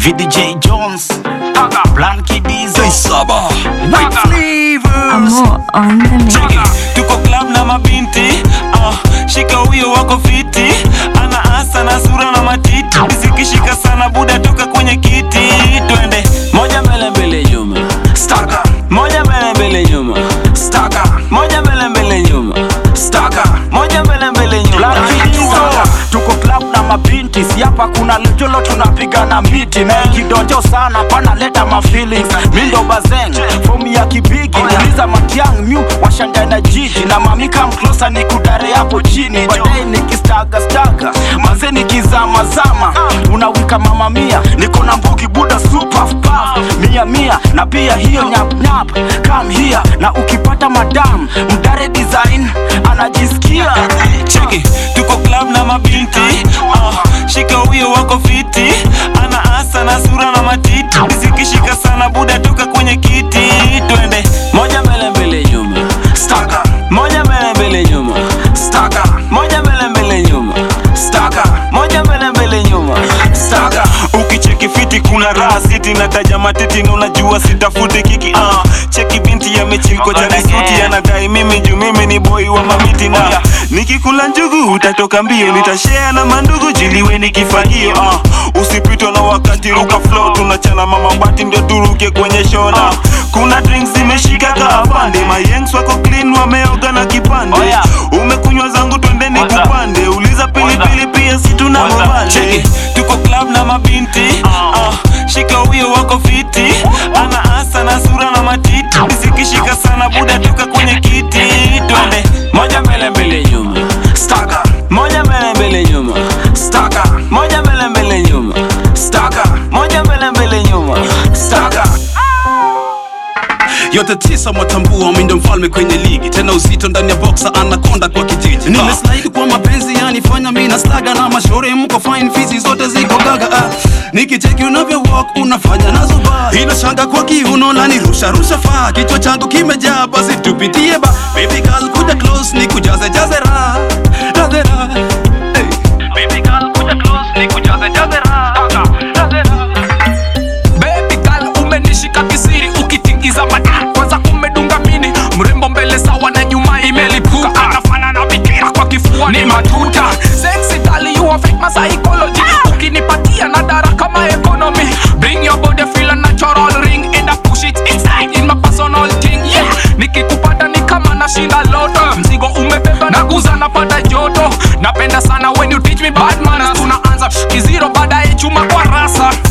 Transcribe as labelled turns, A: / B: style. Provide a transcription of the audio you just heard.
A: VDJ Jones Blanky Diesel
B: Saba
A: White Flavors
C: Amo on the mix.
D: Cheki, tuko club na mabinti uh, shika huyo wako fiti ana asa na sura na matiti zikishika sana buda toka kwenye kiti twende moja mbele mbele nyuma
A: Staka
D: moja mbele mbele nyuma
A: Staka
D: moja mbele mbele nyuma
A: Staka
D: moja mbele mbele nyuma
A: Blanky Diesel Tuko club na mabinti si hapa kuna lejolo tunapiga na miti na ikidonjo sana panaleta mafeelings mindo bazeng fomu ya kibigi uliza matiang myu washanga na jiji na mami kam closer ni kudare hapo chini baadaye nikistaga staga maze nikizama zama unawika mama mia niko na mbugi buda super puff mia mia na pia hiyo nyap nyap come here na ukipata madam mdare design anajisikia
D: cheki tuko club na mabinti uh, shika huyo wako fiti ana asa na sura na matiti zikishika sana buda toka kwenye kiti twende moja mbele mbele nyuma
A: staka
D: moja mbele mbele nyuma
A: staka
D: moja mbele mbele nyuma
A: staka
D: moja mbele mbele nyuma
A: staka
D: ukicheki fiti kuna raha siti na taja matiti na unajua sitafuti kiki uh, cheki binti yamechimkoja na suti anadai mimi juu mimi ni boy wa mamiti na nikikula njugu utatoka mbio nitashare na mandugu jiliwe ni kifagio uh, usipitwa na wakati ruka flow tunachana mama bati ndio turuke kwenye shona kuna drinks zimeshika kaapande mayengs wako clean wameoga na kipande umekunywa zangu twendeni kupande uliza pilipili pia si tuna mobile tuko club na mabinti uh, shika huyo wako fiti ana asa na sura na matiti zikishika sana buda toka kwenye kiti twende moja mbele mbele nyuma
A: staka
D: moja mbele mbele nyuma
A: staka
D: moja mbele mbele nyuma
A: staka
D: moja mbele mbele nyuma
A: staka
B: yote tisa mwatambua mindo mfalme kwenye ligi tena uzito ndani ya boxa anakonda kwa kijiji nimeslaidi kwa mapenzi yanifanya mina staga na mashauri mko fine fizi zote ziko gaga ah. nikicheki unavyo walk unafanya nazo ba inashanga kwa kiuno lani rusha rusha faa kichwa changu kimejaa basi tupitie ba baby girl kuja close ni kujaze jaze ra jaze ra hey. baby girl kuja close ni kujaze jaze ra jaze ra
E: Baby girl umenishika kisiri ukitingiza mata kwanza umedunga mini mrembo mbele sawa na nyuma imelipuka anafana na bikira kwa kifua ni matuta sexy girl you affect my psychology ukinipatia na dara kama economy bring your body feel a natural ring and I push it inside in my personal thing yeah nikikupata ni kama nashinda loto mzigo umebeba na guza napata joto napenda sana when you teach me bad manners tunaanza kiziro baadaye chuma kwa rasa